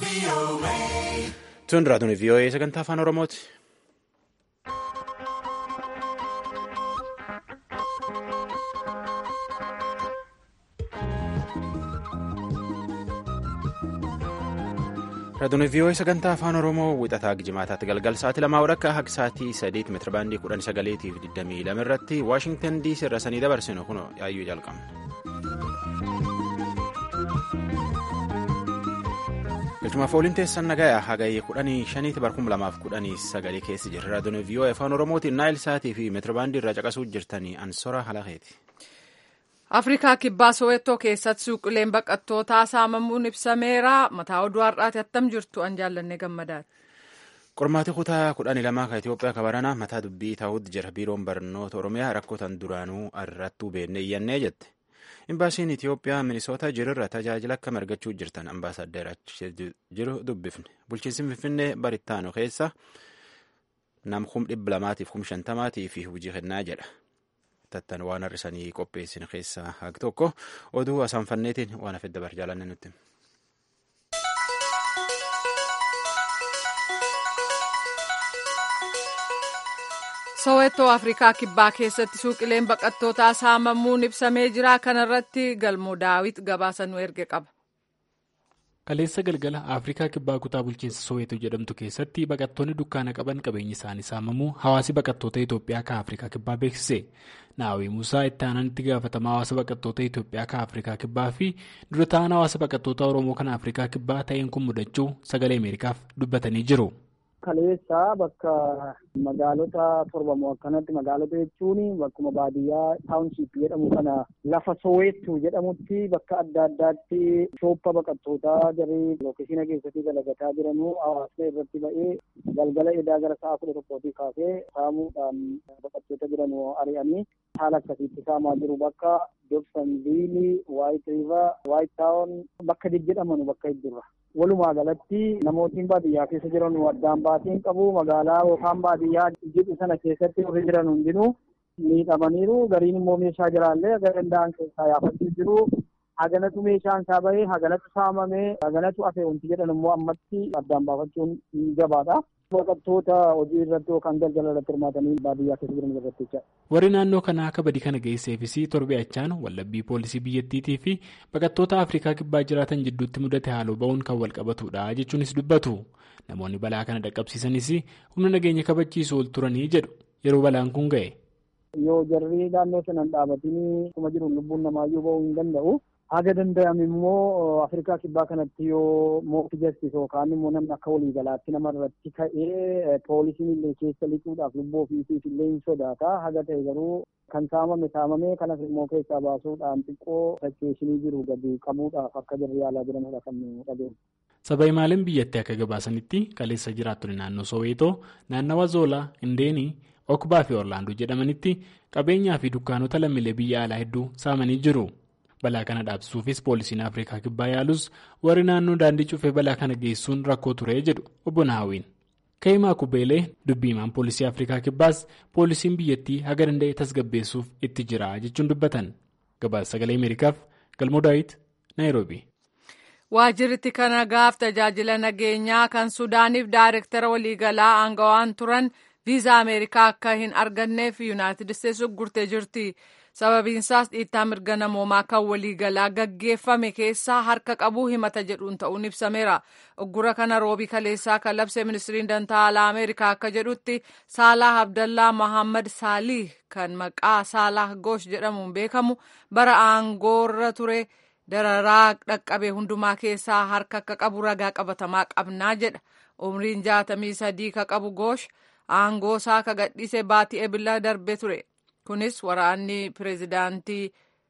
Tun raadiyoon VOA sagantaa afaan Oromooti. Raadiyoon VOA sagantaa afaan Oromoo wixataa jimaataatti galgal sa'aatii lamaa walakkaa hanga sa'aatii sadiitti meetira baandii kudhan sagaleetiif digdamii lama irratti Waashingtan DC irra sanii dabarsinu kun yaayyuu jalqabna. Galchumaaf ooliin teessan nagayaa hagayee kudhanii shaniitti barkum lamaaf kudhanii sagalee keessi jirra. Raadiyoon VOA afaan Oromootiin naayil sa'aatii fi meetira baandii irraa caqasuu jirtanii ansora halakeeti. Afrikaa kibbaa Sowettoo keessatti suuqileen baqattootaa saamamuun ibsameera. Mataa oduu har'aati attam jirtu an jaallanne gammadaati. Qormaatii kutaa kudhanii lamaa kan Itoophiyaa kabaranaa mataa dubbii taa'uutti jira. Biiroon barnoota Oromiyaa rakkootan duraanuu irrattuu beennee iyyannee jette. Imbaasiin Itoophiyaa Minisoota jirurra tajaajila akkam argachuu jirtan ambaasaddeer jiru dubbifne. Bulchiinsi Finfinnee barittaanu keessa nam kum dhibba lamaatiif kum shantamaatii fi hojii kennaa jedha. tattan waan har'isanii qopheessin keessaa haqi tokko oduu asaanfanneetiin waan hafe dabar jaalanne nutti. Sowettoo Afrikaa Kibbaa keessatti suuqileen baqattootaa saamamuun ibsamee jira. Kanarratti galmoo daawit gabaasa nu erge qaba. Kaleessa galgala Afrikaa Kibbaa kutaa bulchiinsa Soweetoo jedhamtu keessatti baqattoonni dukkaana qaban qabeenyi isaanii saamamuu hawaasi baqattoota Itoophiyaa kan Afrikaa Kibbaa beeksise. Naawwii Musaa itti aanaan itti gaafatamaa hawaasa baqattoota Itoophiyaa kan Afrikaa Kibbaa fi dura ta'an hawaasa baqattoota Oromoo kan Afrikaa Kibbaa ta'een kun mudachuu sagalee Ameerikaaf dubbatanii jiru. Kaleessa bakka magaalota torbamoo akkanatti magaalota jechuun bakkuma baadiyyaa taawunshiip jedhamu kana lafa soweettu jedhamutti bakka adda addaatti shooppa baqattootaa jarri lookeeshina keessatti dalagataa jiranuu hawaasni irratti ba'ee galgala edaa gara sa'a kudha tokkootii kaasee saamuudhaan baqattoota jiranuu ari'anii haala akkasiitti saamaa jiru bakka dobsanviilii waayit riiva waayit taawon bakka jedhaman bakka hedduurra. Walumaa galatti namootni baadiyyaa keessa jiran addaan baaseen qabu magaalaa yookaan baadiyyaa jedhu sana keessatti warri jiran hundinuu miidhamaniiru gariin immoo meeshaa jiraallee aga danda'an keessaa yaafachuu jiru haganatu meeshaan isaa bahee haganatu saamamee haganatu hafe wanti jedhan immoo ammatti addaan baafachuun gabaadha. Baqattoota hojii irratti yookaan daldala irratti hirmaatanii baadiyyaa keessa jiran irratti jecha. Warri naannoo kanaa akka badii kana geesseefis torbe achaan wallabbii poolisii biyyattiitii fi baqattoota Afrikaa kibbaa jiraatan jidduutti mudate haaloo ba'uun kan wal qabatudha jechuunis dubbatu. Namoonni balaa kana dhaqqabsiisanis humna nageenya kabachiisu ol turanii jedhu yeroo balaan kun ga'e. Yoo jarri naannoo sanaan dhaabatanii akkuma jiru lubbuun namaayyuu ba'uu hin danda'u. Haga danda'ame immoo Afrikaa kibbaa kanatti yoo mootii jastis yookaan immoo namni akka waliigalaatti nama irratti ka'ee poolisiin illee keessa lixuudhaaf lubbuu ofiisiif illee hin sodaata. Haga ta'e garuu kan saamame saamamee kanas immoo keessaa baasuudhaan xiqqoo fakkeeshinii jiru gadi qabuudhaaf akka jarri yaalaa jiranidha kan nu dhabeenya. Saba maaliin biyyattii akka gabaasanitti kaleessa jiraattonni naannoo Soweetoo, naannawa Zoolaa, Indeenii, Okbaa fi Orlaandoo jedhamanitti qabeenyaa fi dukkaanota lammiilee biyya alaa hedduu saamanii jiru. balaa kana dhaabsisuufis poolisiin afrikaa kibbaa yaalus warri naannoo daandii cufee balaa kana geessuun rakkoo ture jedhu obbo Naawwiin. Ka'imaa Kubeelee dubbiimaan poolisii afrikaa kibbaas poolisiin biyyattii haga danda'e tasgabbeessuuf itti jira jechuun dubbatan. Gabaasa sagalee Ameerikaaf Galmoo Daawit Naayiroobi. Waajjirri kana gaaf tajaajila nageenyaa kan Suudaaniif daayirektara waliigalaa aangawaan turan viizaa Ameerikaa akka hin arganneef Yuunaayitid Isteetsi uggurtee jirti. sababiinsaas dhiittaa mirga namoomaa kan waliigalaa gaggeeffame keessaa harka qabuu himata jedhuun ta'uun ibsameera uggura kana roobii kaleessaa kan labse ministiriin dantaa alaa ameerikaa akka jedhutti saalaah abdallaa mohammad saalih kan maqaa saalaah goosh jedhamuun beekamu bara aangoorra ture dararaa dhaqqabe hundumaa keessaa harka akka qabu ragaa qabatamaa qabnaa jedha umriin jaatamii sadii ka qabu goosh aangoosaa ka gadhiise baatii ebila darbe ture. kunis waraanni pireezidaantii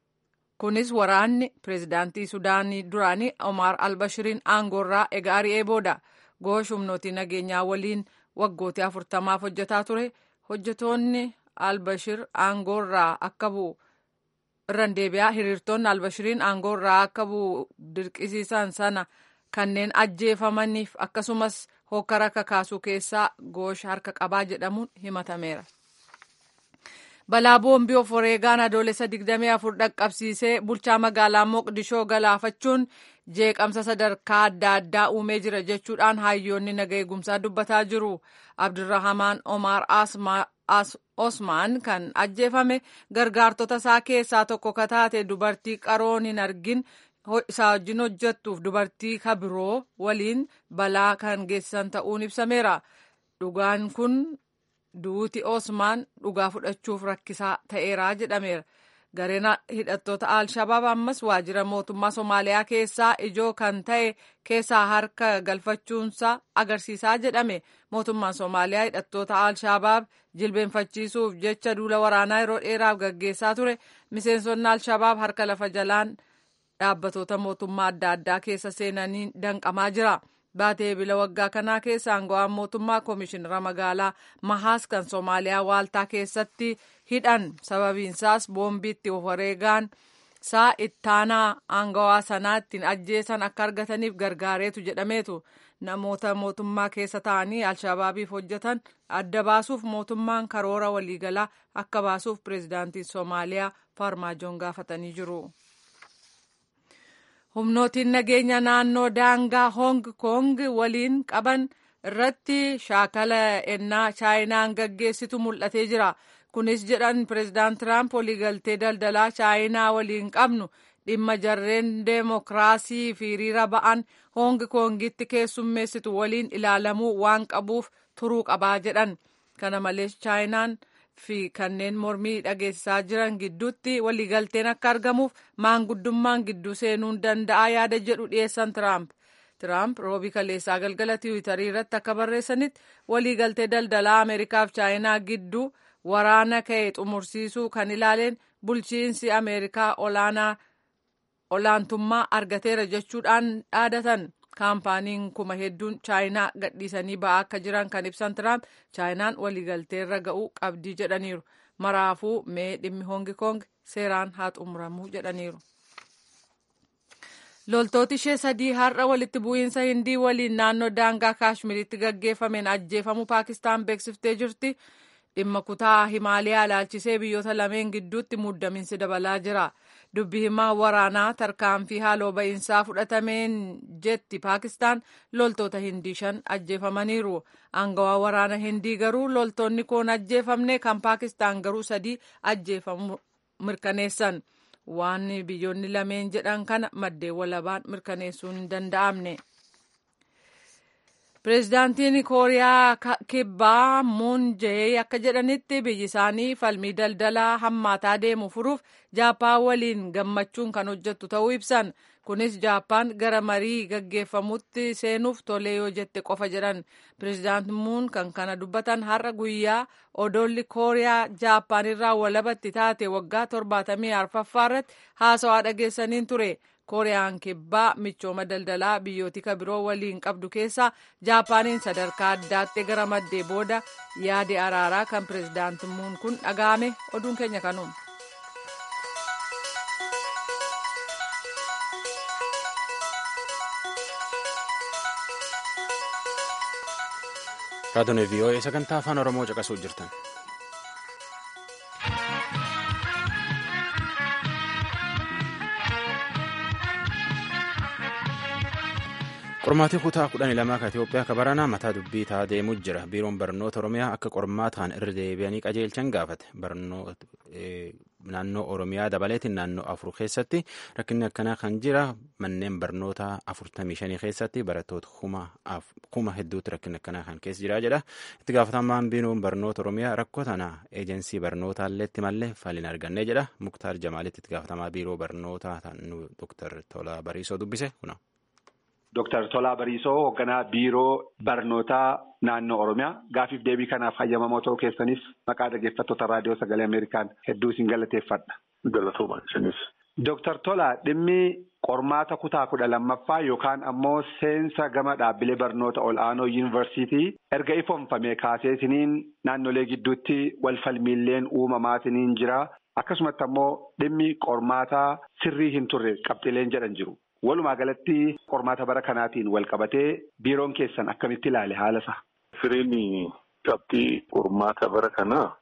kunis waraanni pireezidaantii sudaanii duraanii Omar Albashiriin aangoorraa egaa ari'ee booda goosh humnootii nageenyaa waliin waggootii afurtamaaf hojjetaa ture hojjetoonni Albashir aangoorraa akka bu'u irraan deebi'aa hiriirtonni Albashiriin aangoorraa akka bu'u dirqisiisan sana kanneen ajjeefamaniif akkasumas hokkara kakaasuu keessaa goosh harka qabaa jedhamuun himatameera. balaa boombii of wareegaan adoolessa 24 dhaqqabsiisee bulchaa magaalaa moqdishoo galaafachuun jeeqamsa sadarkaa adda addaa uumee jira jechuudhaan hayyoonni naga eegumsaa dubbataa jiru abdurrahamaan omar osmaan kan ajjeefame gargaartota isaa keessaa tokko ka taate dubartii qaroon hin argin isaa wajjin hojjettuuf dubartii kabiroo waliin balaa kan geessisan ta'uun ibsameera dhugaan kun duuti osmaan dhugaa fudhachuuf rakkisaa ta'eera jedhameera gareen hidhattoota al-shabaab ammas waajjira mootummaa somaaliyaa keessaa ijoo kan ta'e keessaa harka galfachuunsa agarsiisaa jedhame mootummaan somaaliyaa hidhattoota al-shabaab jilbeenfachiisuuf jecha duula waraanaa yeroo dheeraaf gaggeessaa ture miseensonni al-shabaab harka lafa jalaan dhaabbatoota mootummaa adda addaa keessa seenanii danqamaa jira. baatee bila waggaa kanaa keessa aangawaan mootummaa koomishinara magaalaa mahaas kan soomaaliyaa waaltaa keessatti hidhan sababiinsaas boombiitti of wareegaan saa ittaanaa aangawaa sanaa ittiin ajjeesan akka argataniif gargaareetu jedhameetu namoota mootummaa keessa ta'anii alshabaabiif hojjetan adda baasuuf mootummaan karoora waliigalaa akka baasuuf pireezidaantiin soomaaliyaa faarmaajoon gaafatanii jiru. humnootiin nageenya naannoo daangaa hong kong waliin qaban irratti shaakala ennaa chaayinaan gaggeessitu mul'atee jira kunis jedhan pireezidaant tiraamp waliigaltee daldalaa chaayinaa waliin qabnu dhimma jarreen deemokiraasii fi hiriira ba'an hong kongitti keessummeessitu waliin ilaalamuu waan qabuuf turuu qabaa jedhan kana malees chaayinaan fi kanneen mormii dhageessisaa jiran gidduutti waliigalteen akka argamuuf maanguddummaan gidduu seenuun danda'a yaada jedhu dhiyeessan tiraamp tiraamp roobii kaleessaa galgala tiwiitarii irratti akka barreessanitti waliigaltee daldalaa ameerikaaf chaayinaa gidduu waraana ka'e xumursiisuu kan ilaaleen bulchiinsi ameerikaa olaanaa olaantummaa argateera jechuudhaan dhaadatan kaampaaniin kuma hedduun chaayinaa gadhiisanii ba'aa akka jiran kan ibsan tiraamp chaayinaan waliigalteerra ga'uu qabdii jedhaniiru maraafuu mee dhimmi hongi kong seeraan haa xumuramuu jedhaniiru. loltooti ishee sadii har'a walitti bu'iinsa hindii waliin naannoo daangaa kaashmiritti gaggeeffameen ajjeefamuu paakistaan beeksiftee jirti dhimma kutaa himaaliyaa ilaalchisee biyyoota lameen gidduutti muddamiinsi dabalaa jira. dubbi himaa waraanaa tarkaanfii haaloo ba'iinsaa fudhatameen jetti paakistaan loltoota hindii shan ajjeefamaniiru aangawaa waraana hindii garuu loltoonni kun ajjeefamne kan paakistaan garuu sadii ajjeefamu mirkaneessan waan biyyoonni lameen jedhan kana maddeen walabaan mirkaneessuun hin danda'amne. pireezidaantiin kooriyaa kibbaa muun jee akka jedhanitti biyyi isaanii falmii daldalaa hammaataa deemu furuuf jaappaan waliin gammachuun kan hojjettu ta'uu ibsan kunis jaappaan gara marii gaggeeffamutti seenuuf tolee yoo jette qofa jedhan pireezidaant muun kan kana dubbatan har'a guyyaa odoolli kooriyaa jaappaan irraa walabatti taate waggaa torbaatamii arfaffaa irratti haasawaa dhageessaniin ture. kooriyaan kibbaa michooma daldalaa biyyoota biroo waliin qabdu keessaa jaapaaniin sadarkaa addaatti gara maddee booda yaade araaraa kan pireezidaant muun kun dhaga'ame oduun keenya kanuun. raadiyoon vii'oo'ee sagantaa afaan oromoo caqasuu jirtan. qormaatii kutaa kudhanii lamaa kan Itoophiyaa akka baranaa mataa dubbii ta'a deemuu jira. Biiroon barnoota Oromiyaa akka qormaataan irra deebi'anii qajeelchan gaafate. Naannoo Oromiyaa dabaleetiin naannoo afur keessatti rakkinni akkanaa kan jira. Manneen barnoota afurtamii shanii keessatti barattoota kuma hedduutti rakkinni akkanaa kan keessa jira jedha. Itti gaafatamaan biiroon barnoota Oromiyaa rakkoo tana eejensii barnootaallee itti mallee faliin argannee jedha. Muktaar Jamaalitti itti gaafatamaa biiroo barnootaa Dr. Tolaa Bariisoo dubbise kuna. Dooktar Tolaa Bariisoo hoogganaa biiroo barnootaa naannoo Oromiyaa gaafiif deebii kanaaf hayyamamoo ta'uu keessaniif maqaa dhaggeeffattoota raadiyoo sagalee Ameerikaan hedduu isin galateeffadha. Galatooma isinis. Dooktar Tolaa dhimmi qormaata kutaa kudha lammaffaa yookaan ammoo seensa gama dhaabbilee barnoota ol'aanoo yuunivarsiitii erga ifoomfamee kaasee isiniin naannolee gidduutti wal falmiilleen uumamaa isiniin jira akkasumatti ammoo dhimmi qormaataa sirrii hin turre qabxileen jedhan jiru. Walumaa galatti qormaata bara kanaatiin wal qabatee biiroon keessan akkamitti ilaale haala isaa? Sireen qabxii qormaata bara kanaa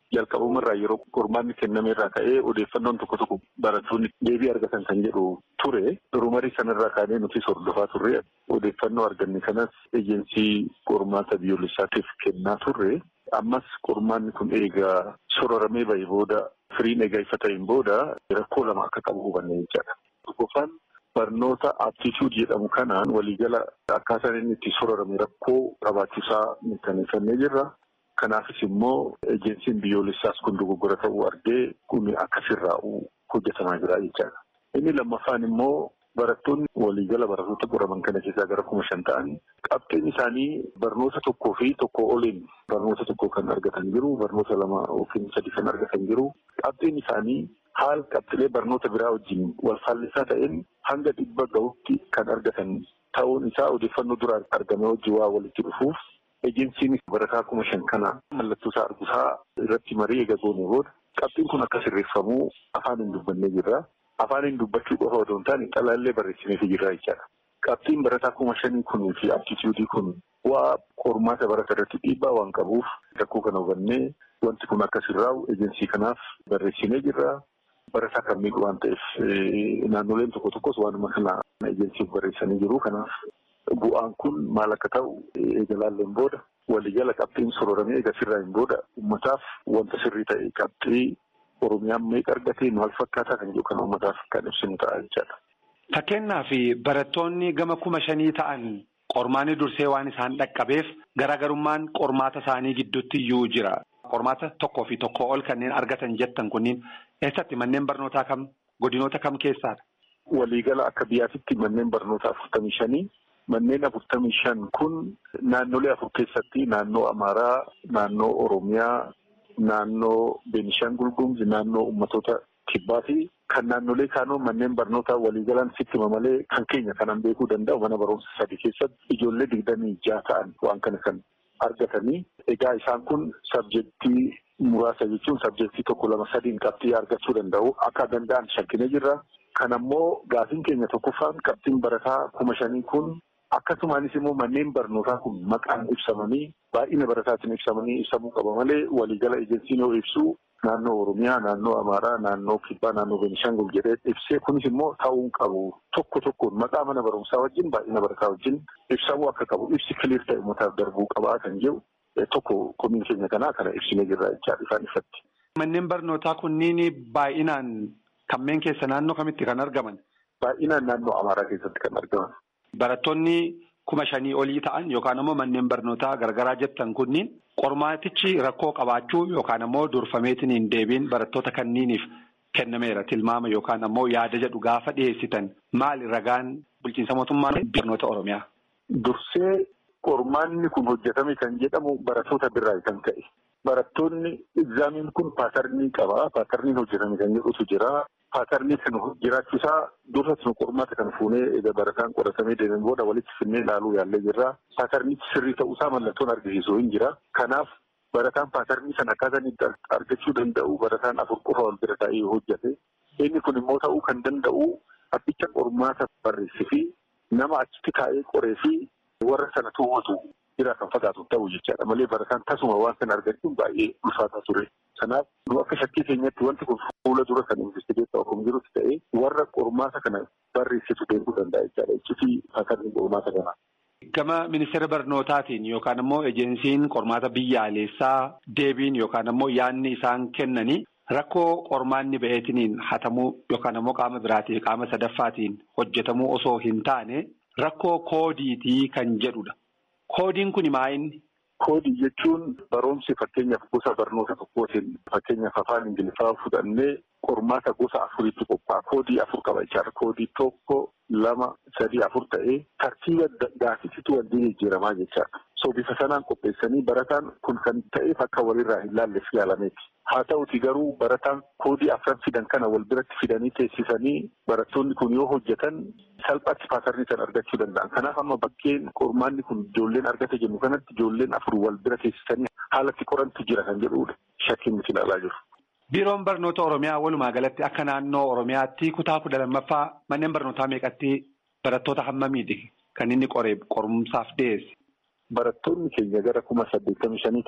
jalqabumarraa yeroo qormaanni kenname irraa ka'ee odeeffannoon tokko tokko barattoonni deebii argatan kan jedhu ture durumarii sanarraa kaanee nuti hordofaa turre odeeffannoo arganne kanas ejensii qormaata biyyoolessaatiif kennaa turre ammas qormaanni kun eegaa sororamee bahee booda firiin eegaa ifa ta'een booda rakkoo lama akka qabu hubanne jechaadha. Tokkoffaan barnoota aptituud jedhamu kanaan waliigala akkaataan inni itti sororame rakkoo qabaachuusaa mirkaneeffannee jirra. Kanaafis immoo ejensiin biyyoolessaas kun dogoggora ta'uu argee kun akkasirraa'u hojjetamaa jira jechaadha. Inni lammaffaan immoo barattoonni waliigala barattoota qoraman kana keessaa gara kuma shan ta'anii qabxiin isaanii barnoota tokkoo fi tokko oliin barnoota tokko kan argatan jiru barnoota lama yookiin sadi kan argatan jiru qabxiin isaanii haala qabxilee barnoota biraa wajjin wal faallisaa ta'een hanga dhibba gahutti kan argatan ta'uun isaa odeeffannoo duraan argame wajjin waa walitti dhufuuf ejensiin barataa kuma shan kana mallattoo isaa arguusaa irratti marii eega goone booda qabxiin kun akka sirreeffamuu afaan hin dubbannee jirra. Afaaniin dubbachuu qofa otoo hin taane xalaallee barreessineefi jirra jechaadha. Qabxiin barataa kuma shanii kunii fi aptituudii kun waa qormaata barata irratti dhiibbaa waan qabuuf rakkoo kana hubannee wanti kun akka sirraa'u ejensii kanaaf barreessinee jirra. Barataa kan miidhu waan ta'eef naannoleen tokko tokkos waanuma kana ejensiif barreessanii jiru. Kanaaf bu'aan kun maal akka ta'u eegalaalleen booda waliigala qabxiin sororamee eega sirraa'een booda uummataaf wanta sirrii ta'e qabxii. Oromiyaan meeqa argatee maal fakkaataa kan jedhu kan uummataaf kan ibsinu ta'a jechaadha. Fakkeenyaaf barattoonni gama kuma shanii ta'an qormaanni dursee waan isaan dhaqqabeef garaagarummaan qormaata isaanii gidduutti iyyuu jira. Qormaata tokkoo fi tokkoo ol kanneen argatan jettan kunniin eessatti manneen barnootaa kam godinoota kam keessaadha? Waliigala akka biyyaatitti manneen barnootaa afurtamii shanii. Manneen afurtamii shan kun naannolee afur keessatti naannoo Amaaraa, naannoo Oromiyaa. Naannoo Beenishaangul Gumuz naannoo uummattoota kibbaa fi kan naannolee kaanoo manneen barnootaa waliigalaan sittima malee kan keenya kanan beekuu danda'u mana barumsa sadii keessatti ijoollee digdamii jaha ta'an waan kana kan argatanii egaa isaan kun sabjektii muraasa jechuun sabjektii tokko lama sadiin qabxii argachuu danda'u akka danda'an shakkinee jirra. Kan ammoo gaafiin keenya tokkoffaan qabxiin barataa kuma shanii kun. Akkasumaanis immoo manneen barnootaa kun maqaan ibsamanii baay'ina barataatiin ibsamanii ibsamuu qaba malee waliigala ejensiin yoo ibsu naannoo Oromiyaa, naannoo Amaaraa, naannoo Kibbaa, naannoo Beenishaangul jedhee ibsee kunis immoo ta'uu qabu tokko tokkoon maqaa mana barumsaa wajjin baay'ina barataa wajjin ibsamuu akka qabu ibsi kiliir ta'e uummataaf darbuu qabaa kan jedhu tokko komiin keenya kanaa kana ibsinee jirra jechaadha ifaan ifatti. Manneen barnootaa kunniin baay'inaan kanneen keessa naannoo kamitti kan argaman? Baay'inaan naannoo Amaaraa keessatti kan argaman. Barattoonni kuma shanii olii ta'an yookaan immoo manneen barnootaa garagaraa jettan kunniin qormaatichi rakkoo qabaachuu yookaan ammoo durfameetiin hin deebiin barattoota kanniiniif kennameera tilmaama yookaan ammoo yaada jedhu gaafa dhiyeessitan maali ragaan bulchiinsa mootummaa barnoota Oromiyaa. Dursee qormaanni kun hojjetame kan jedhamu barattoota birraa kan ka'e. Barattoonni egzaamiin kun paatarnii qaba. Paatarniin hojjetame kan jedhutu jira. Paatarnii kan jiraachuusaa dursa sun qormaata kan fuunee egaa barataan qoratamee deemen booda walitti finnee ilaaluu yaallee jirra. Paatarnichi sirrii ta'uusaa mallattoon argisiisu hin jira. Kanaaf barataan paatarnii sana akkaataan itti argachuu danda'u barataan afur qofa wal bira taa'ee hojjete. Inni kun immoo ta'uu kan danda'u abbicha qormaata barreessee fi nama achitti taa'ee qoree fi warra sana to'atu jira kan fakkaatu ta'u jechaadha malee barataan tasuma waan sana argachuun baay'ee ulfaataa ture. Kanaaf nu akka shakkii keenyatti wanti kun fuula dura kan investigeessaa osoo jirutti ta'ee warra qormaata kana barreessitu beekuu danda'a jechaadha. Iccitii paatarnii qormaata kanaa. Gama ministeera barnootaatiin yookaan immoo ejensiin qormaata biyyaalessaa deebiin yookaan immoo yaadni isaan kennanii rakkoo qormaanni ba'eetiniin hatamuu yookaan immoo qaama biraatiin qaama sadaffaatiin hojjetamuu osoo hin taane rakkoo koodiitii kan jedhudha. Koodiin kun maayinni? Koodii jechuun barumsi fakkeenyaaf gosa barnoota tokkootiin fakkeenyaaf afaan Ingiliffaa fudhannee qormaata gosa afuriitti qophaa'a. Koodii afur qaba jechaadha. Koodii tokko lama sadii afur ta'ee tartiiba gaafisitu wal jijjiiramaa jechaadha. So bifa sanaan qopheessanii barataan kun kan ta'eef akka walirraa hin laalleef yaalameeti. Haa ta'uti garuu barataan koodii afran fidan kana wal biratti fidanii teessisanii barattoonni kun yoo hojjetan salphaatti paatarnii kan argachuu danda'an. Kanaaf amma bakkeen qormaanni kun ijoolleen argate jennu kanatti ijoolleen afur wal bira teessisanii haalatti qorantu jira kan jedhudha. Shakkiin nuti ilaalaa jiru. Biiroon barnoota Oromiyaa walumaa galatti akka naannoo Oromiyaatti kutaa kudha lammaffaa manneen barnootaa meeqatti barattoota hammamiiti kan inni qoree qorumsaaf dhiyeesse? Barattoonni keenya gara kuma saddeettamii shanii ta'u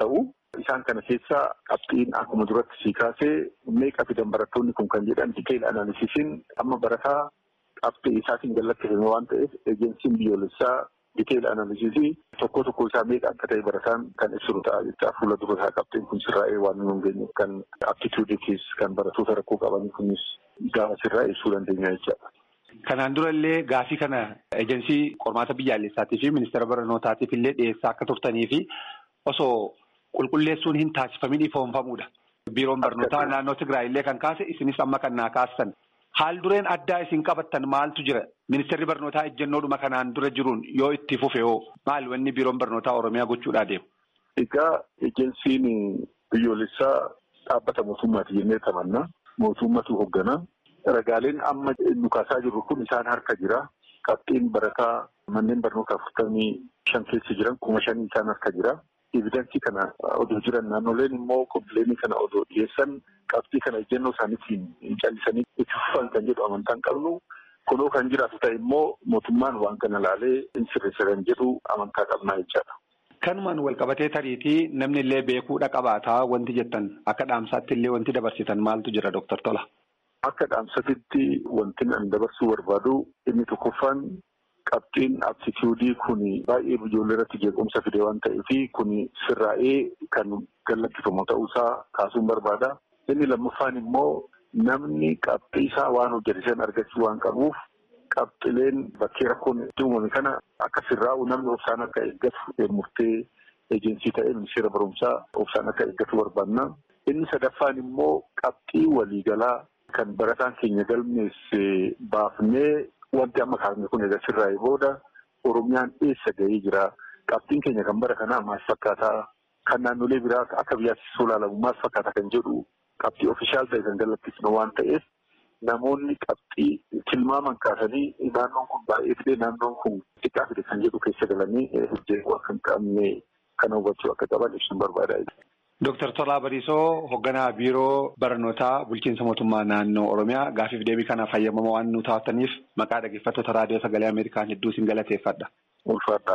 Isaan kana keessaa qabxiin akkuma duratti sii kaasee meeqa fidan barattoonni kun kan jedhan diteeyil analisiisiin amma barataa qabxii isaatiin gallattifame waan ta'eef eejensiin biyyoolessaa diteeyil analisiisii tokko tokko isaa meeqa akka ta'e barataan kan ibsu ta'a jecha fuula dura isaa qabxiin kun sirraa'ee waan nu geenye kan aptituudiitiis kan barattoota rakkoo qabanii kunis gaafa sirraa ibsuu dandeenya jechaadha. Kanaan dura illee gaafii kana eejensii qormaata biyyaalessaatii fi ministeera barnootaatiif illee dhiyeessaa akka turtanii fi osoo qulqulleessuun hin taasifamin ifoonfamuudha. Biiroon barnootaa naannoo Tigraay illee kan kaase isinis amma kan naa kaastan. Haal dureen addaa isin qabattan maaltu jira? Ministeerri barnootaa ejjennoodhuma kanaan dura jiruun yoo itti fufe hoo maal wanni biiroon barnootaa Oromiyaa gochuudhaa deemu? Egaa ejensiin biyyoolessaa dhaabbata mootummaati jennee tamanna. Mootummatu hoogganaa. Ragaaleen amma nu kaasaa jirru kun isaan harka jira. Qabxiin barataa manneen barnoota afurtamii shan keessa jiran kuma shanii isaan harka jira. Evidensii kana odoo jiran naannoleen immoo kompiileenii kana odoo dhiyeessan qabxii kana ejjennoo isaaniitiin callisanii itti fufan kan jedhu amantaan qabnu. Kunoo kan jiraatu ta'e immoo mootummaan waan kana laalee hin sirreessa kan jedhu amantaa qabnaa jechaadha. Kanumaan wal qabatee tariitii namni illee beekuudha qabaataa wanti jettan akka dhaamsaatti illee wanti dabarsitan maaltu jira Dooktar Tola? Akka dhaamsatitti wanti an dabarsuu barbaadu inni tokkoffaan qabxiin aptituudii kun baay'ee ijoollee irratti jeequmsa fide waan ta'eef kun sirraa'ee kan gallakkifamu ta'uusaa kaasuun barbaada. Inni lammaffaan immoo namni qabxii isaa waan hojjete san argachuu waan qabuuf qabxileen bakkee rakkoon itti uumame kana akka sirraa'u namni obsaan akka eeggatu murtee eejensii ta'ee ministeera barumsaa obsaan akka eeggatu barbaanna. Inni sadaffaan immoo qabxii waliigalaa kan barataan keenya galmeesse baafnee wanti amma kaafne kun egaa sirraa'ee booda Oromiyaan eessa ga'ee jira? Qabxiin keenya kan bara kanaa maal fakkaataa? Kan naannolee biraa akka biyyaatti ilaalamu maal fakkaata kan jedhu qabxii ofishaal ta'e kan galateessinu waan ta'eef namoonni qabxii tilmaaman kaasanii naannoon kun baay'ee fide naannoon kun xiqqaa fide kan jedhu keessa galanii hojjetu akka hin qabne kana hubachuu akka qaban ibsuun barbaada. Dooktar Tolaa Bariisoo hoogganaa biiroo barnootaa bulchiinsa mootummaa naannoo Oromiyaa gaafiif deebii kanaaf fayyamama waan nu taataniif maqaa dhaggeeffattoota raadiyoo sagalee Ameerikaan hedduu isin galateeffadha. Ulfaadha.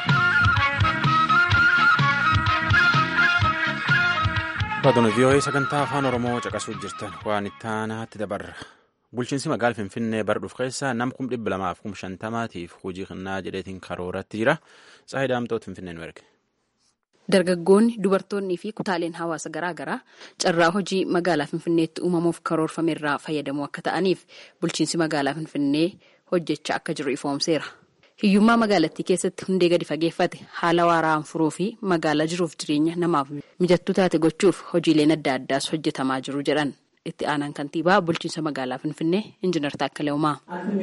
Baatonni vii'oo'ee sagantaa afaan Oromoo caqasuu jirtan waan itti aanaatti dabarra. Bulchiinsi magaalaa Finfinnee bara dhufu keessa nam kum dhibba lamaaf kum shantamaatiif hojii kennaa jedheetiin karooratti jira. Tsaayii Daamtoot Finfinnee nu erge. Dargaggoonni, dubartoonnii fi kutaaleen hawaasa garaa garaa carraa hojii magaalaa Finfinneetti uumamuuf karoorfame irraa fayyadamuu akka ta'aniif bulchiinsi magaalaa Finfinnee hojjechaa akka jiru ifoomseera. Hiyyummaa magaalattii keessatti hundee gadi fageeffate haala waaraan furuu fi magaalaa jiruuf jireenya namaaf mijattuu taate gochuuf hojiileen adda addaas hojjetamaa jiru jedhan itti aanaan kantiibaa bulchiinsa magaalaa Finfinnee Injiinar Taakkalee Uumaa.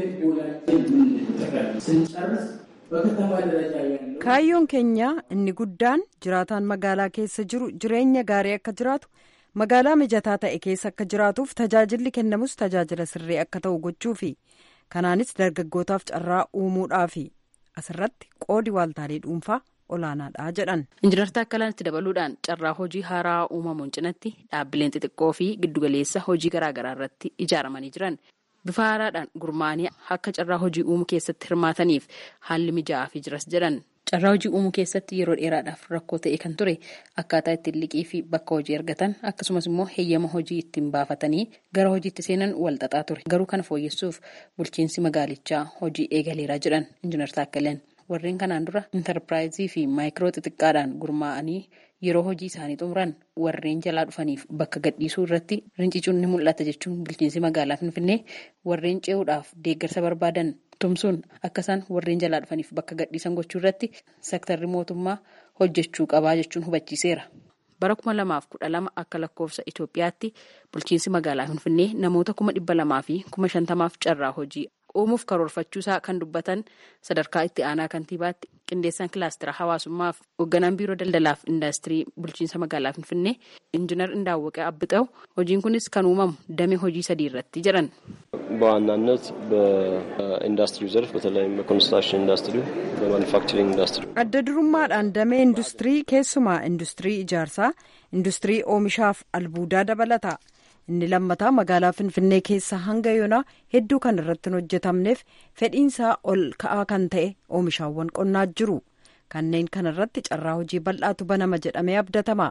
Kaayyoon keenya inni guddaan jiraataan magaalaa keessa jiru jireenya gaarii akka jiraatu magaalaa mijataa ta'e keessa akka jiraatuuf tajaajilli kennamus tajaajila sirrii akka ta'u gochuufi kanaanis dargaggootaaf carraa uumuudhaafi asirratti qoodi waaltaalee dhuunfaa olaanaadha jedhan. Injiinar Taakkalaan itti dabaluudhaan carraa hojii haaraa uumamuun cinatti dhaabbileen xixiqqoo fi giddugaleessa hojii garaagaraa irratti ijaaramanii jiran. bifa haaraadhaan gurmaa'anii akka carraa hojii uumuu keessatti hirmaataniif haalli mijaa'aafii jiras jedhan carraa hojii uumuu keessatti yeroo dheeraadhaaf rakkoo ta'e kan ture akkaataa ittiin liqii fi bakka hojii argatan akkasumas immoo heeyyama hojii ittiin baafatanii gara hojiitti seenan walxaxaa ture garuu kana fooyyessuuf bulchiinsi magaalichaa hojii eegaleeraa jedhan injiinar Taakkaleen warreen kanaan dura intarpiraayizii fi maayikiroo xixiqqaadhaan gurmaa'anii yeroo hojii isaanii xumuran warreen jalaa dhufaniif bakka gadhiisuu irratti rincicuun ni mul'ata jechuun bulchiinsi magaalaa Finfinnee warreen ce'uudhaaf deeggarsa barbaadan tumsuun akka isaan warreen jalaa dhufaniif bakka gadhiisan gochuu irratti sektarri mootummaa hojjechuu qabaa jechuun hubachiiseera. Bara kuma lamaaf kudha lama akka lakkoofsa Itoophiyaatti bulchiinsi magaalaa Finfinnee namoota kuma dhibba lamaa fi kuma shantamaaf carraa hojii uumuuf karoorfachuusaa kan dubbatan sadarkaa itti aanaa kantiibaatti qindeessaan kilaastira hawaasummaaf hoogganaan biiroo daldalaaf indaastirii bulchiinsa magaalaa finfinnee injiinar Indaawwaqee Abbixaw hojiin kunis kan uumamu damee hojii sadii irratti jedhan. በዋናነት በኢንዱስትሪው ዘርፍ በተለይም በኮንስትራክሽን ኢንዱስትሪ በማኑፋክቸሪንግ ኢንዱስትሪ adda durummaadhaan damee industirii keessumaa industirii ijaarsaa industirii oomishaaf albuudaa dabalata. inni lammataa magaalaa finfinnee keessa hanga yoonaa hedduu kan irratti hin hojjetamneef fedhiinsaa ol ka'aa kan ta'e oomishaawwan qonnaa jiru kanneen kanarratti carraa hojii bal'aatu banama jedhamee abdatama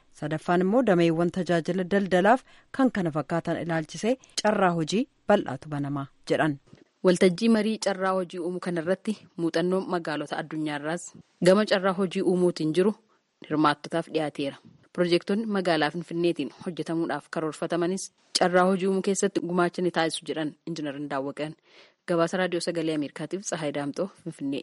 sadaffaan immoo dameewwan tajaajila daldalaaf kan kana fakkaatan ilaalchisee carraa hojii bal'aatu banamaa jedhan. waltajjii marii carraa hojii uumuu kanarratti muuxannoon magaalota addunyaarraas gama carraa hojii uumuutiin jiru hirmaattotaaf dhiyaateera. Piroojektonni magaalaa Finfinneetiin hojjetamuudhaaf karoorfatamanis carraa hojii uumuu keessatti gumaacha ni taasisu jedhan injiinarin daawwaqan. Gabaasa raadiyoo sagalee Ameerikaatiif Tsahaay Daamxoo Finfinnee.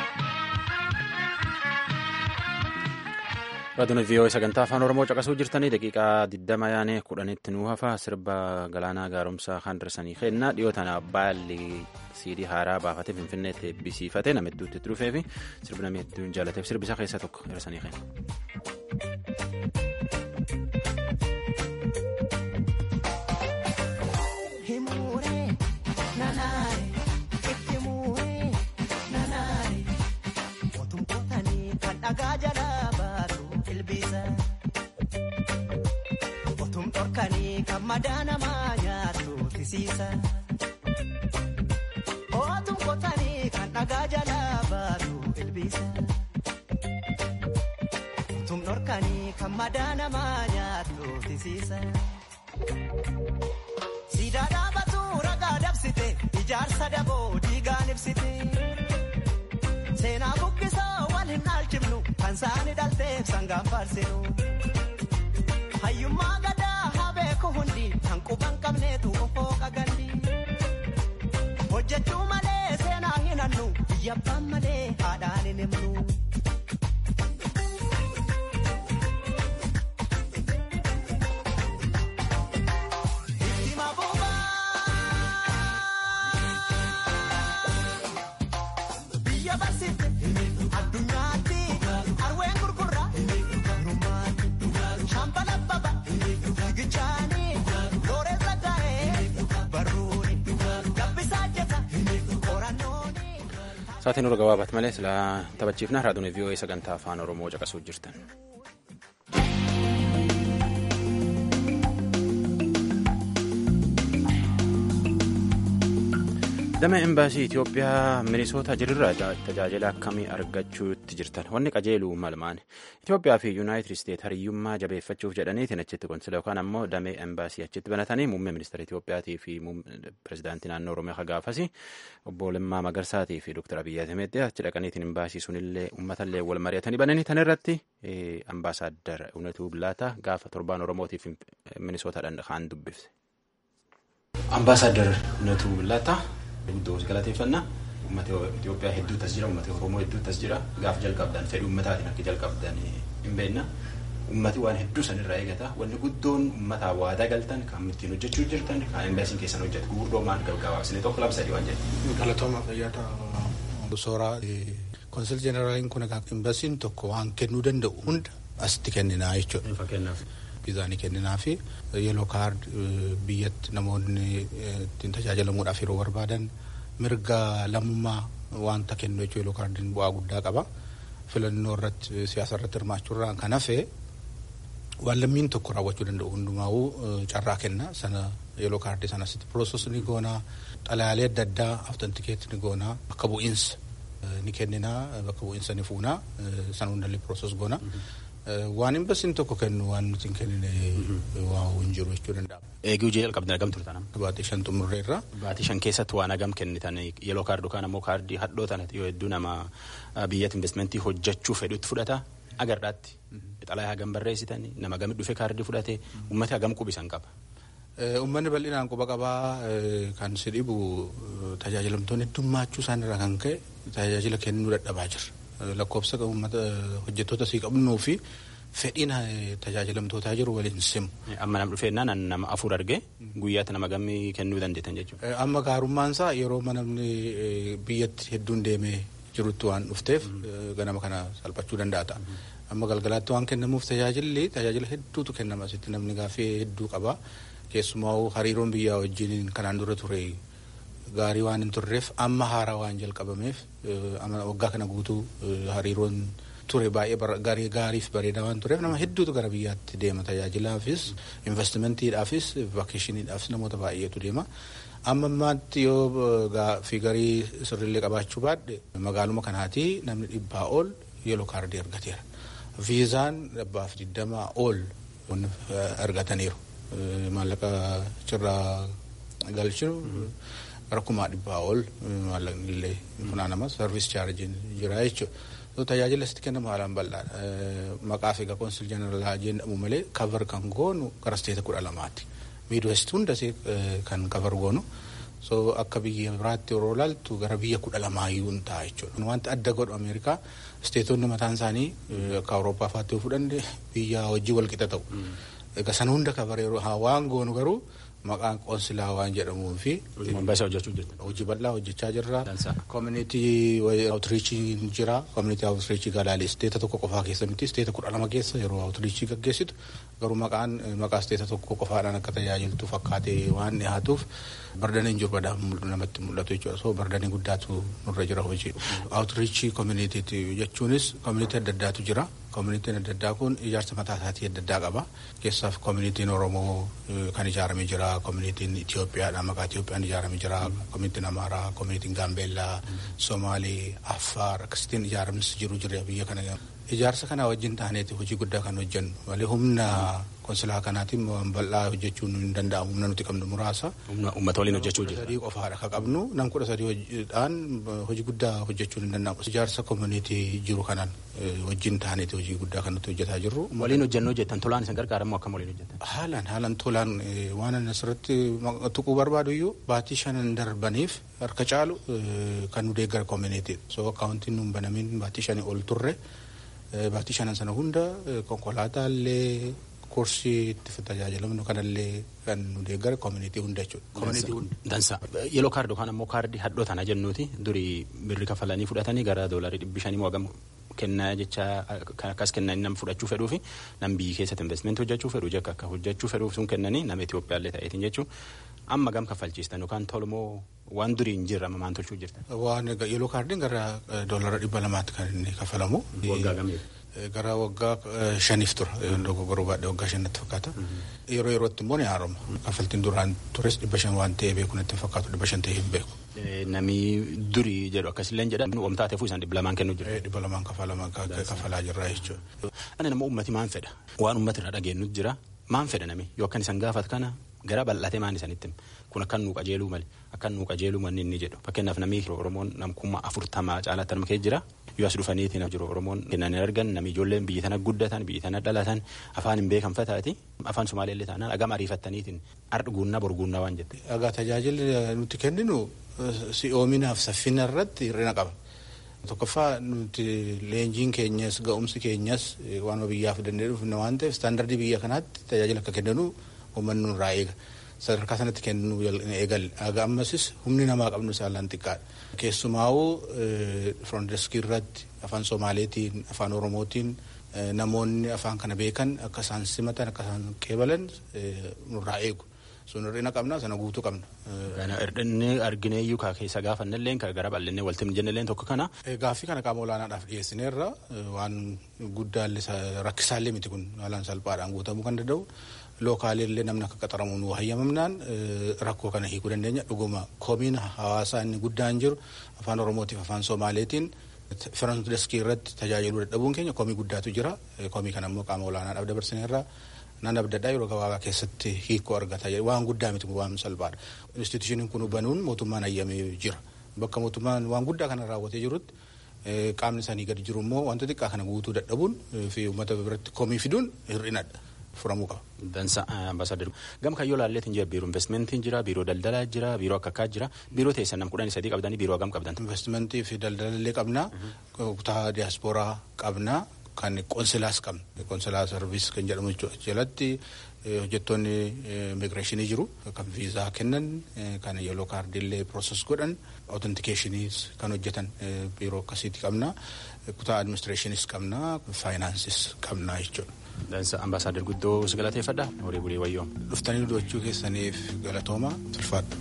Raadiyoon VOA sagantaa afaan Oromoo caqasuu jirtanii daqiiqaa 20 yaane kudhanitti nuu hafa sirba galaanaa gaaromsaa kan darsanii kennaa dhiyoo tana baalli siidii haaraa baafatee finfinneetti eebbisiifate nama hedduutti itti dhufee fi sirbi namni hedduun jaalateef sirbi isaa keessaa tokko darsanii Kan madaanamaa nyaatu tisiisa. Ootuun kotanii kan dhagaa jalaa baatu ilbiisa. Ootuun dhorkanii kan madaanamaa nyaatu tisiisa. Siidaa dhaabatu ragaa dabsite ijaarsa daboo diigaan ibsite. Seenaa buqqisoo wal hin dhaalchifnu kan saani dhalteef sangaan faarsinu. Hayyummaa gadaa. beeku hundi kan quban qabneetu ofoo qagalli. Hojjechuu malee seenaa hin hannu biyya abbaan malee haadhaan hin himnu. Biyya barsiifte addunyaatti arween gurgurra. Shampala baba. Saatiin nurra gabaabat malee silaa taphachiifna raadiyoon VOA sagantaa afaan Oromoo caqasuu jirtan. Dama embaasii Itoophiyaa Minisoota jirurraa tajaajila akkamii argachuutti jirtan wanni qajeeluu malmaan Itoophiyaa fi Yuunaayitid Isteet hariyyummaa jabeeffachuuf jedhaniitiin achitti konsila yookaan ammoo damee embaasii achitti banatanii muummee ministeera Itoophiyaatii fi pirezidaantii naannoo Oromiyaa gaafasi obbo Lammaa Magarsaatii fi Dr. Abiyyi Ahimedii achi dhaqaniitiin embaasii sunillee uummatallee wal mari'atanii bananii tan irratti ambaasaadar Unatuu Bilaataa gaafa torbaan Oromootiif Minisootaadhaan kaan dubbifte. Ambaasaadar Unatuu Bilaataa. Guddoo galateeffannaa uummata Itoophiyaa hedduutu as jira uummata Oromoo hedduutu as jira gaafa jalqabdan fedhii uummataatiin akka jalqabdan hin beekna uummati waan hedduu sanirraa eegata wanni guddoon uummataa waadaa galtan kan ittiin hojjechuu jirtan kan embaasiin keessan hojjetu gurguddoo maal gabaabsine tokko lama sadii waan jedhu. Galatooma fayyaata sooraa konsil jeneraaliin kun embaasiin tokko waan kennuu danda'u hunda asitti kenninaa jechuudha. Fakkeenyaaf. Viizaanii kenninaa fi yeeloo kaard biyyatti namoonni ittiin tajaajilamuudhaaf yeroo barbaadan mirga lammummaa wanta kennu jechuun yeeloo kaardiin bu'aa guddaa qaba. Filannoo irratti siyaasa irratti hirmaachuurraa kan hafe waan lammiin tokko raawwachuu danda'u hundumaa'uu carraa kenna sana yeeloo kaardii sanasitti piroosos ni goonaa xalayaalee adda addaa awtantikeetti ni goonaa bakka bu'iinsa ni kenninaa bakka bu'iinsa ni fuunaa sana hundallee piroosos goonaa. Waan embaasiin tokko kennu waan nuti hin kennine waa hin jiru jechuu danda'ama. Eeguu jee jalqabdan hagam turtan amma. Baatii shan xumurreerra. Baatii shan keessatti waan hagam kennitan yeeloo kaardii yookaan ammoo kaardii hadhoo tana yoo hedduu nama biyyatti investimentii hojjechuu fedhutti fudhata agarraatti. Xalayaa hagam barreessitan nama hagam dhufe kaardii fudhate uummata hagam qubisan qaba. Uummanni bal'inaan quba qabaa kan si dhibu tajaajilamtoonni heddummaachuu isaanirraa kan ka'e tajaajila kennuu dadhabaa jira. lakkoofsa uummata hojjettoota sii qabnuu fi fedhiin tajaajilamtootaa jiru waliin simu. Amma nama dhufeennaan nama afur argee guyyaatti nama gammii kennuu dandeettan jechuudha. Amma gaarummaan isaa yeroo namni biyyatti hedduun deemee jirutti waan dhufteef ganama kana salphachuu danda'a ta'a. Amma galgalaatti waan kennamuuf tajaajilli tajaajila hedduutu kennama asitti namni gaaffii hedduu qaba. Keessumaa hariiroon biyyaa wajjin kanaan dura ture gaarii waan hin turreef amma haaraa waan jalqabameef waggaa kana guutuu hariiroon ture baay'ee gaariif bareedaa waan tureef nama hedduutu gara biyyaatti deema tajaajilaafis investimentiidhaafis vakeeshiniidhaafis namoota baay'eetu deema. Amma ammaatti yoo fi garii sirriillee qabaachuu baadhe magaaluma kanaati namni dhibbaa ol yeeloo kaardii argateera. viizaan dhibbaaf digdamaa ol argataniiru. Maallaqa cirraa galchinu rakkumaa dhibbaa ol maallaqni illee funaanama sarviis chaarjiin jira jechuudha. Tajaajila asitti kennamu haalaan bal'aadha. Maqaa fi qoonsil jeneraalaa jedhamu malee kavar kan goonu gara isteeta kudha lamaati. Miidwest hundas kan kavar goonu. So akka biyya biraatti yeroo ilaaltu gara biyya kudha lamaayyuu hin ta'a jechuudha. Wanti adda godhu Ameerikaa isteetonni mataan isaanii akka Awurooppaa fa'aatti yoo fudhanne biyya hojii wal qixa ta'u. Egaa sana hunda kabar yeroo waan goonu garuu maqaan qoonsilaa waan jedhamuu fi hojii bal'aa hojjechaa jirra. Koominiitii awutiriichii jira. Koominiitii awutiriichii galaalee isteeta tokko qofaa keessa miti isteeta kudha lama keessa yeroo awutiriichii gaggeessitu garuu maqaan maqaa isteeta tokko qofaadhaan akka tajaajiltu fakkaatee waan dhiyaatuuf bardaniin jiru badaa namatti mul'atu jechuudha. So bardanii guddaatu nurra jira hojii. Awutiriichii koominiitiiti jechuunis koominiitii adda addaatu jira. Koominiitiin adda addaa kun ijaarsa mataa isaatii adda addaa qaba. Keessaaf koominiitiin Oromoo kan ijaaramee jira. Koominiitiin Itoophiyaadha. Maqaa Itoophiyaan ijaaramee jira. Koominiitiin Amaaraa, koominiitiin Gaambeellaa, Somaalee, Affaar akkasitiin ijaaramis jiru jira biyya kana. Ijaarsa kana wajjin taaneeti hojii guddaa kan hojjennu. Malee humna konsilaa kanaatiin waan bal'aa hojjechuun hin danda'amu. Humna nuti qabnu muraasa. Uummata waliin hojjechuu jira. Sadii qofaadha kan qabnu. Nam kudha sadiidhaan hojii guddaa hojjechuun hin danda'amu. Ijaarsa koominiitii jiru kanaan wajjin taaneeti hojii guddaa kan nuti hojjetaa jirru. Waliin hojjennoo jettan tolaan isin gargaaramu akkam waliin hojjetan? Haalaan haalaan tolaan waan ani asirratti tuquu barbaadu iyyuu baatii shanan darbaniif harka caalu kan nu deeggara koominiitii. So akkaawuntiin nu hin banamin baatii shanii ol turre baatii shanan sana hunda konkolaataa illee kursii itti tajaajilamnu kanallee kan nu deeggara koominiitii hunda jechuudha. Dansa. Yeloo kaardii yookaan ammoo kaardii hadhoo tana jennuuti durii birri kafalanii fudhatanii gara doolarii dhibbi shanii mo'agamu kennaa jecha kan akkas kennan nama fudhachuu fedhuu fi nam biyyi keessatti investimentii hojjechuu fedhu jekka akka hojjechuu fedhuuf sun kennanii nama Itoophiyaallee ta'eetiin jechuun amma gam kaffalchiistan yookaan tolmoo waan durii hin jirre amma maan tolchuu jirta. Waan yeloo kaardiin gara doolara dhibba lamaatti kan inni kaffalamu. Waggaa gamii. Gara waggaa shaniif tura dogoggoruu baadhee waggaa shanitti fakkaata. Yeroo yerootti immoo ni haaroma. Kaffaltiin duraan tures dhibba shan waan ta'ee beeku natti fakkaatu dhibba shan ta'ee hin beeku. Nami durii jedhu akkasillee jedha wamtaa ta'eefuu isaan dhibba lamaan kennuu jira. Dhibba lamaan kafalamaa kafalaa jirra jechuudha. Ani nama uummati maan fedha waan uummati irraa dhageenyu jira maan fedha nami yoo akkan isan gaafat kana gara bal'atee maan isanitti kun akkan nuu qajeeluu malee akkan nuu qajeeluu manni inni jedhu fakkeenyaaf namni Oromoon namkummaa afurtamaa caalaatti arma kee jira yoo as dhufaniitiin jiru Oromoon kennan hin argan namni ijoolleen biyya tana guddatan biyya tana dhalatan afaan hin beekan fataati afaan Somaalee illee taanaan agama ariifattaniitiin ardhi guunnaa borguunnaa waan jette. Egaa tajaajilli nuti kenninu si'oominaaf saffina irratti hir'ina qaba. Tokkoffaa nuti leenjiin keenyas ga'umsi keenyas waan biyyaaf danda'e dhufne waan ta'eef istaandardii biyya kanaatti tajaajila akka kennanu uummanni nurraa eega. Sadarkaa sanatti kennuu eegalle. Aga ammasis humni namaa qabnu saalaan xiqqaadha. Keessumaa'uu firoondeeskii irratti afaan Somaaleetiin afaan Oromootiin namoonni afaan kana beekan akka isaan simatan akka isaan qeebalan nurraa eegu. sun hir'ina qabna sana guutuu qabna. Hir'inni arginee iyyuu kaa keessa gaafannellee kan gara bal'inee walti jennellee tokko kana. Gaaffii kana qaama olaanaadhaaf dhiyeessineerra waan guddaallee rakkisaallee miti kun haalaan salphaadhaan guutamuu kan danda'u. Lookaalillee namni akka qaxaramu nu hayyamamnaan rakkoo kana hiikuu dandeenya dhuguma koomiin hawaasaa inni guddaan jiru afaan Oromootiif afaan Somaaleetiin firoondeeskii irratti tajaajiluu dadhabuun keenya koomii guddaatu jira koomii kana immoo qaama olaanaadhaaf dabarsineerra. Naan abdadhaa yeroo gabaabaa keessatti hiikoo argata waan guddaa miti waan salphaadha. Institushiniin kun banuun mootummaan hayyamee jira. Bakka mootummaan waan guddaa kana raawwatee jirutti qaamni isaanii gadi jiru immoo wanta xiqqaa kana guutuu dadhabuun fi uummata biratti komii fiduun hir'inadha. Furamuu qaba. Dansa ambaasaadar. Gama kayyoo laalleetiin jira biiroo investimentiin jira biiroo daldalaa jira biiroo akka akkaa jira biiroo teessan nam kudhanii sadii qabdanii biiroo hagam qabdan. Investimentii fi daldalallee qabna kutaa diyaaspooraa qabna. kan qonsilaas qabna. Qonsilaa sarviis kan jedhamu jalatti hojjettoonni immigireeshinii jiru kan viizaa kennan kan yeloo kaardiillee pirooses godhan awutentikeeshiniis kan hojjetan biiroo akkasiitti qabna. Kutaa administireeshiniis qabna faayinaansis qabna jechuudha. Dansa ambaasaadar guddoo si galateeffadha horii bulii wayyoo. Dhuftanii dubbachuu keessaniif galatooma tulfaadha.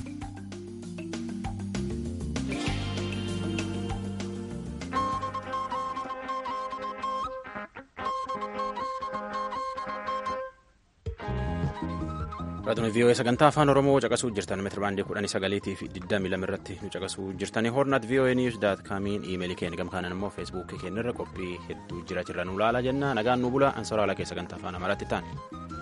Raadiyoo VOA sagantaa afaan Oromoo caqasuu jirtan meetira baandii kudhanii sagaliitii fi digdamii lama irratti nu caqasuu jirtanii hornaat VOA News daat kaamiin iimeelii keenya gamkaanan immoo feesbuukii keenya irra qophii hedduu jira jirra nu laala jenna nagaan nu bula ansoraala keessa sagantaa afaan amaaraatti ta'an.